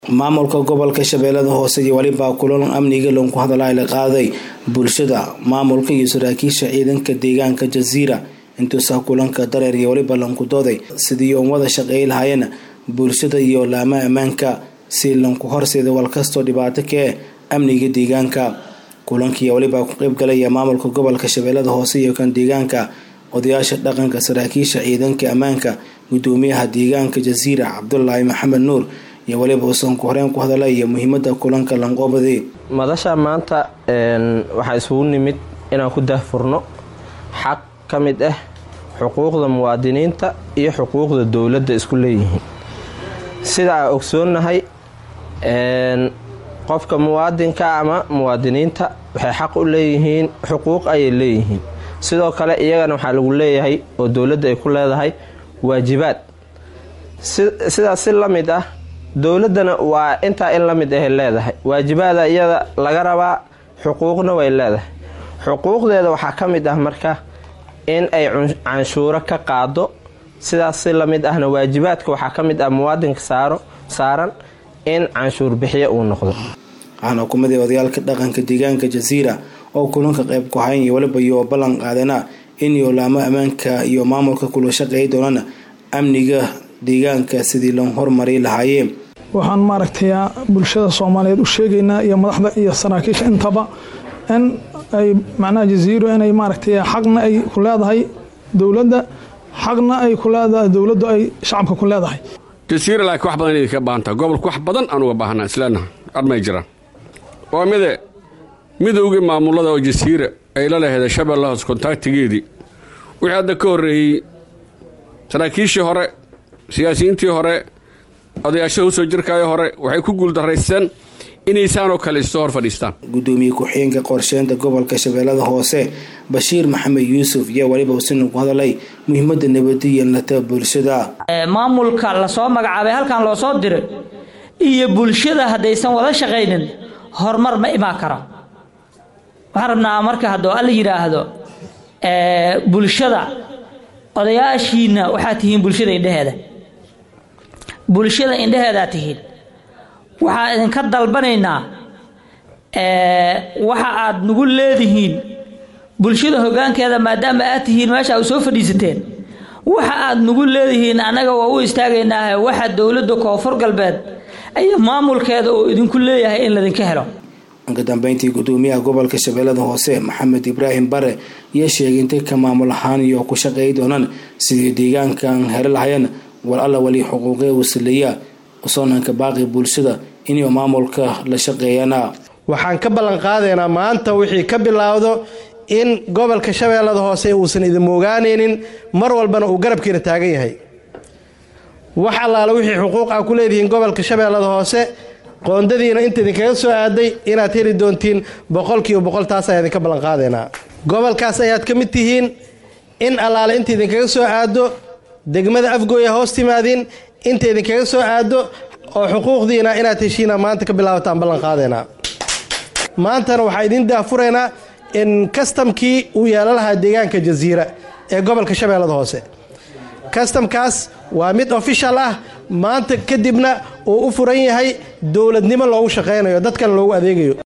maamulka gobolka shabeellada hoose iyo weliba kulan amniga lagu hadalay la qaaday bulshada maamulka iyo saraakiisha ciidanka deegaanka jasiira intuusa kulanka dareer iyo weliba lanku dooday sidii uun wada shaqeey lahaayeen bulshada iyo laama ammaanka si lanku horseeda walkastoo dhibaato kae amniga deegaanka kulankii weliba ku qeyb galaya maamulka gobolka shabeellada hoose iyo kan deegaanka odayaasha dhaqanka saraakiisha ciidanka ammaanka gudoomiyaha deegaanka jasiira cabdulaahi maxamed nuur iyo weliba uusan ku horeen ku hadalaya muhiimada kulanka lanqoobadi madasha maanta waxaa isugu nimid inaan ku daahfurno xaq ka mid ah xuquuqda muwaadiniinta iyo xuquuqda dowladda isku leeyihiin sida aan ogsoonnahay qofka muwaadinka ama muwaadiniinta waxay xaq u leeyihiin xuquuq ayay leeyihiin sidoo kale iyagana waxaa lagu leeyahay oo dowladda ay ku leedahay waajibaad sidaas si la mid ah dowladdana waa intaa in la mid ahay leedahay waajibaada iyada laga rabaa xuquuqna way leedahay xuquuqdeeda waxaa ka mid ah marka in ay canshuuro ka qaado sidaas si la mid ahna waajibaadka waxaa ka mid ah muwaadinka saaro saaran in canshuur bixiyo uu noqdo waxaana kumid ah odayaalka dhaqanka deegaanka jasiira oo kulanka qayb ku hayn iyo weliba iyo ballan qaadana in yoolaamo ammaanka iyo maamulka kula shaqeey doonana amniga deegaanka sidii loo horumari lahaayeen waxaan maaragtay bulshada soomaaliyeed u sheegaynaa iyo madaxda iyo saraakiisha intaba in ay macnaha jasiiro inay maaragtay xaqna ay ku leedahay dowladda xaqna ay ku leedahay dowladdu ay shacabka ku leedahay jasiira laakiin wax badan idinka baahantaa gobolka wax badan aan uga baahanaa isleenaha admay jiraan waa mide midowgii maamulada oo jasiira ay la laheeda shabeella hoos kontaaktigeedii wixii hadda ka horreeyey saraakiishii hore siyaasiyiintii hore odayaasha usoo jirkaayo hore waxay ku guuldaraysteen inaysaanoo kale issoo hor fadhiistaan gudoomiye ku-xigeenka qorsheynta gobolka shabeellada hoose bashiir maxamed yuusuf yaa weliba usina ku hadalay muhiimada nabadiya lata bulshada maamulka lasoo magacaabay halkan loo soo diray iyo bulshada haddaysan wada shaqaynin horumar ma imaan kara waxaan rabnaa marka haddoo alla yidhaahdo bulshada odayaashiina waxaad tihiin bulshada indheheeda bulshada indheheedaa tihiin waxaa idinka dalbanaynaa waxa aad nagu leedihiin bulshada hoggaankeeda maadaama aad tihiin meesha u soo fadhiisateen waxa aad nagu leedihiin annaga waa u istaagaynaahe waxa dowladda koonfur galbeed iyo maamulkeeda uu idinku leeyahay in laydinka helo ka dambeyntii gudoomiyaha gobolka shabeellada hoose maxamed ibraahim bare iyo sheegay intay ka maamul ahaan iyo ku shaqeey doonaan sidii deegaankan heli lahayeen war alla weli xuquuqee wasaleeya usoonanka baaqi bulshada inay maamulka la shaqeeyana waxaan ka ballan qaadaynaa maanta wixii ka bilaawdo in gobolka shabeellada hoose uusan idin moogaanaynin mar walbana uu garabkiina taagan yahay wax allaale wixii xuquuq ah ku leedihiin gobolka shabeellada hoose qoondadiina inta idinkaga soo aaday inaad heli doontiin boqolkiiba boqol taas ayaa idinka ballan qaadaynaa gobolkaas ayaad ka mid tihiin in allaale inta idinkaga soo aado degmada afgooya hoos timaadiin inta idinkaga soo aado oo xuquuqdiina inaad heshiina maanta ka bilaabataan ballan qaadaynaa maantana waxaa idin daafuraynaa in kastamkii uu yeelan lahaa deegaanka jasiira ee gobolka shabeellada hoose kastamkaas waa mid ofishal ah maanta kadibna uu u furan yahay dowladnimo loogu shaqaynayo dadkan loogu adeegayo